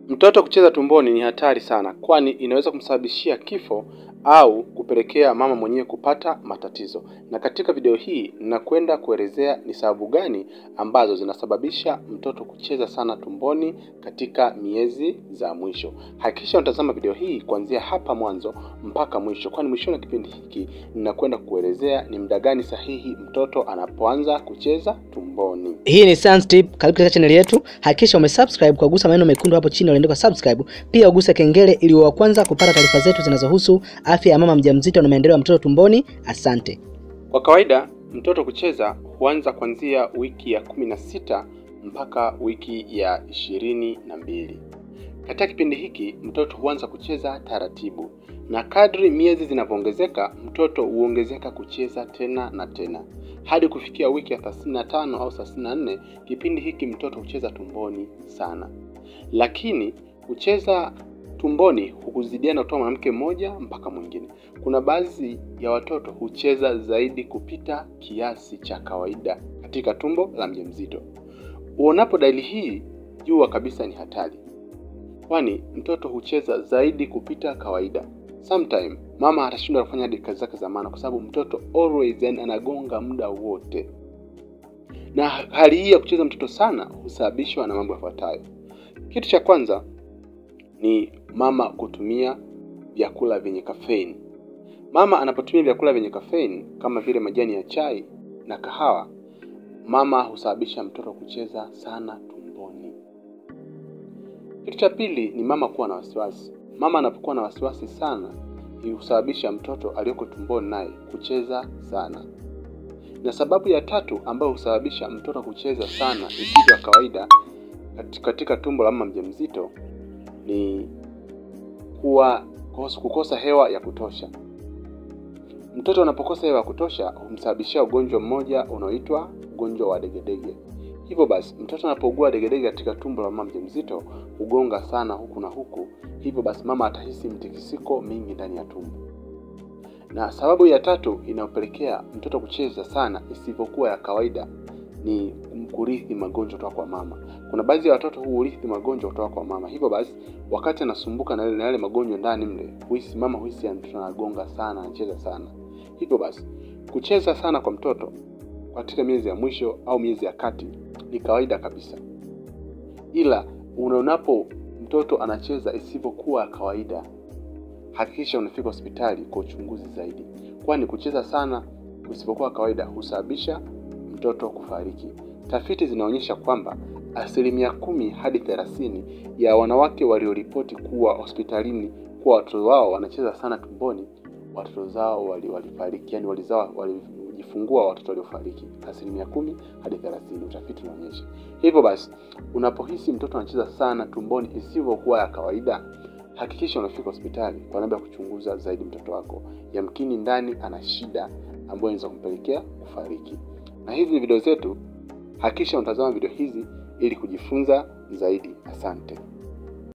Mtoto kucheza tumboni ni hatari sana, kwani inaweza kumsababishia kifo au kupelekea mama mwenyewe kupata matatizo. Na katika video hii ninakwenda kuelezea ni sababu gani ambazo zinasababisha mtoto kucheza sana tumboni katika miezi za mwisho. Hakikisha unatazama video hii kuanzia hapa mwanzo mpaka mwisho, kwani mwishoni wa kipindi hiki ninakwenda kuelezea ni muda gani sahihi mtoto anapoanza kucheza tumboni. Hii ni Sans Tip, karibu katika channel yetu. Hakikisha umesubscribe kwa kugusa maneno mekundu hapo chini yaliyoandikwa subscribe. Pia uguse kengele ili uwe wa kwanza kupata taarifa zetu zinazohusu afya ya mama mjamzito na maendeleo ya mtoto tumboni. Asante. Kwa kawaida mtoto kucheza huanza kuanzia wiki ya kumi na sita mpaka wiki ya ishirini na mbili. Katika kipindi hiki mtoto huanza kucheza taratibu, na kadri miezi zinavyoongezeka mtoto huongezeka kucheza tena na tena hadi kufikia wiki ya thelathini na tano au thelathini na nne. Kipindi hiki mtoto hucheza tumboni sana, lakini kucheza tumboni hukuzidiana kutoka mwanamke mmoja mpaka mwingine. Kuna baadhi ya watoto hucheza zaidi kupita kiasi cha kawaida katika tumbo la mjamzito. Uonapo dalili hii, jua kabisa ni hatari, kwani mtoto hucheza zaidi kupita kawaida. Sometime mama atashindwa kufanya hadi kazi zake za maana, kwa sababu mtoto always yani anagonga muda wote. Na hali hii ya kucheza mtoto sana husababishwa na mambo yafuatayo. Kitu cha kwanza ni mama kutumia vyakula vyenye kafeini. Mama anapotumia vyakula vyenye kafeini kama vile majani ya chai na kahawa, mama husababisha mtoto kucheza sana tumboni. Kitu cha pili ni mama kuwa na wasiwasi. Mama anapokuwa na wasiwasi sana, husababisha mtoto aliyoko tumboni naye kucheza sana. Na sababu ya tatu ambayo husababisha mtoto kucheza sana isivyo ya kawaida katika tumbo la mama mjamzito ni kuwa kukosa hewa ya kutosha. Mtoto anapokosa hewa ya kutosha humsababishia ugonjwa mmoja unaoitwa ugonjwa wa degedege. Hivyo basi, mtoto anapougua degedege katika tumbo la mama mjamzito hugonga sana huku na huku, hivyo basi mama atahisi mtikisiko mingi ndani ya tumbo. Na sababu ya tatu inayopelekea mtoto kucheza sana isivyokuwa ya kawaida ni kurithi magonjwa kutoka kwa mama. Kuna baadhi ya watoto huurithi magonjwa kutoka kwa mama, hivyo basi wakati anasumbuka na yale magonjwa ndani mle, huhisi mama huhisi mtoto anagonga sana, anacheza sana. Hivyo basi kucheza sana kwa mtoto katika miezi ya mwisho au miezi ya kati ni kawaida kabisa, ila unaonapo mtoto anacheza isivyokuwa kawaida, hakikisha unafika hospitali kwa uchunguzi zaidi, kwani kucheza sana usivyokuwa kawaida husababisha mtoto kufariki. Tafiti zinaonyesha kwamba asilimia kumi hadi thelathini ya wanawake walioripoti kuwa hospitalini kuwa watoto wao wanacheza sana tumboni, watoto zao walifariki, yani walizaa walijifungua watoto waliofariki, asilimia kumi hadi thelathini, utafiti unaonyesha hivyo. Basi unapohisi mtoto anacheza sana tumboni isivyokuwa ya kawaida, hakikisha unafika hospitali kwa niaba ya kuchunguza zaidi mtoto wako, yamkini ndani ana shida ambayo inaweza kumpelekea kufariki. Na hizi ni video zetu, hakikisha unatazama video hizi ili kujifunza zaidi. Asante.